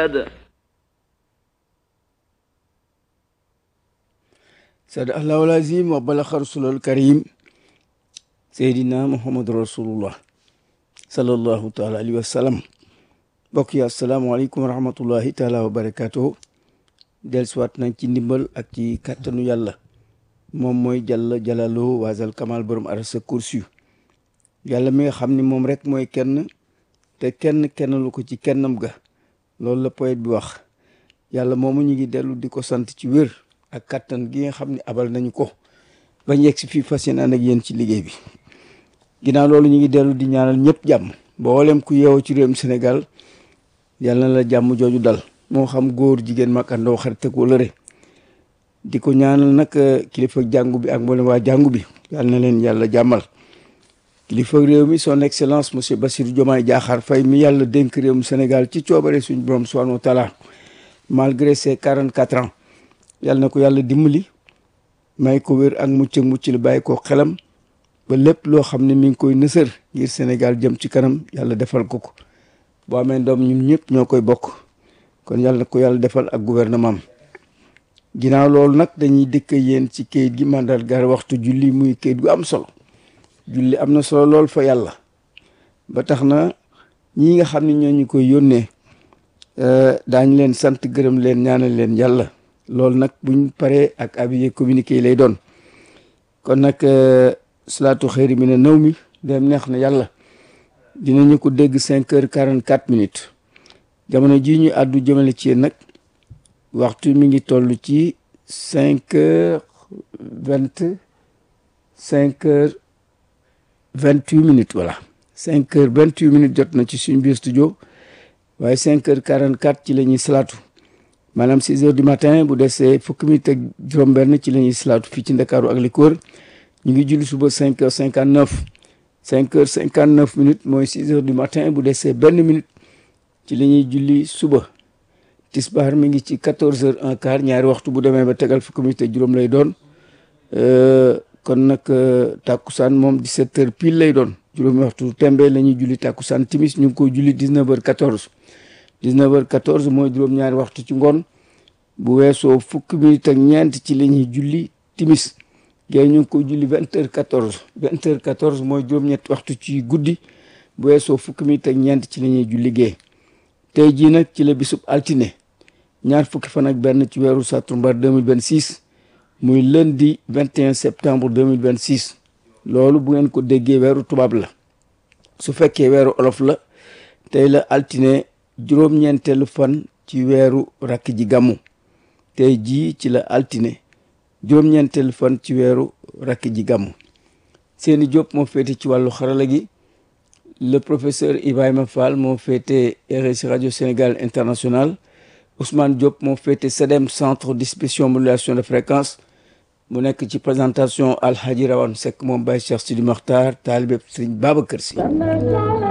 العباد صدق الله العظيم وبلغ رسول الكريم سيدنا محمد رسول الله صلى الله تعالى عليه وسلم mbokk yi asalaamaaleykum wa rahmatullahi taala wa barakatuhu dellusiwaat nañ ci ndimbal ak ci kàttanu yàlla moom mooy jàll jalaloo waasal kamal borom arasa kursi yàlla mi nga xam ni moom rek mooy kenn te kenn kenn lu ko ci kennam ga loolu la poète bi wax yàlla moomu ñu ngi dellu di ko sant ci wér ak kattan gi nga xam ne abal nañu ko bañ yegg si fii fas yéene ànd ak yéen ci liggéey bi ginnaaw loolu ñu ngi dellu di ñaanal ñëpp jàmm mboolem ku yeewoo ci réewum Sénégal yàlla na la jàmm jooju dal moo xam góor jigéen mag ak ndaw xarit ak wëllëre di ko ñaanal nag kilifa jàngu bi ak mboolem waa jàngu bi yàlla na leen yàlla jàmmal kilifa réew mi son excellence monsieur Bassirou Diomaye Diakhar Faye mi yàlla dénk réewum Sénégal ci coobare suñu borom subhanahu wa taala malgré ses quarante quatre ans yàlla na ko yàlla dimbali may ko wér ak mucc ak mucc la bàyyi ko xelam ba lépp loo xam ne mi ngi koy nësër ngir Sénégal jëm ci kanam yàlla defal ko ko boo amee doom ñun ñëpp ñoo koy bokk kon yàlla na ko yàlla defal ak gouvernement am ginnaaw loolu nag dañuy dëkk yéen ci kayit gi mandargaal waxtu julli muy kayit gu am solo julli am na solo lool fa yàlla ba tax na ñi nga xam ne ñoo ñu koy yónnee daañu leen sant gërëm leen ñaanal leen yàlla loolu nag buñ paree ak avis communiqué yi lay doon kon nag salaatu xëyri mi ne naw mi dem neex na yàlla dinañu ko dégg cinq heures quarante quatre minutes jamono jii ñu àddu jëmale ci yéen nag waxtu mi ngi toll ci cinq heures vingt cinq heures vingt huit minutes voilà cinq heures vingt huit minutes jot na ci suñu biir studio waaye cinq heures quarante quatre ci la ñuy salaatu maanaam six heures du matin bu desee fukki minutes ak juróom-benn ci la ñuy salaatu fii ci Ndakaaru ak li ko wër ñu ngi julli suba cinq heures cinquante neuf cinq heures cinquante neuf minutes mooy six heures du matin bu desee benn minute ci la ñuy julli suba tisbaar mi ngi ci quatorze heures un quart ñaari waxtu bu demee ba tegal fukki minutes ak juróom lay doon kon nag tàkkusaan moom dix-sept heures pile lay doon juróomi waxtu tembe la ñuy julli tàkkusaan timis ñu ngi koy julli dix-neuf heures quatorze dix-neuf heures quatorze mooy juróom-ñaari waxtu ci ngoon bu weesoo fukki minutes ak ñeent ci la ñuy julli timis géey ñu ngi koy julli vingt heures quatorze vingt heures quatorze mooy juróom-ñetti waxtu ci guddi bu weesoo fukki minutes ak ñeent ci la ñuy julli géey tey jii nag ci la bisub altine ñaar fukki fan ak benn ci weeru sattumbar 2026 muy lundi 21 septembre 2026 loolu bu ngeen ko déggee weeru tubaab la su fekkee weeru olof la tey la altine juróom-ñeenteelu fan ci weeru rakk ji gàmmu tey jii ci la altine juróom-ñeenteelu fan ci weeru rakk ji gàmmu seeni Diop moo féete ci wàllu xarala gi le professeur Ibrahima Fall moo féete RSI radio Sénégal international Ousmane Diop moo féete CEDEM centre distribution modulation de fréquence mu nekk ci présentation Alhaji Rawane Seck moom Baye Cheikh Sidi Makhtar taalibe Serigne Babacar Sy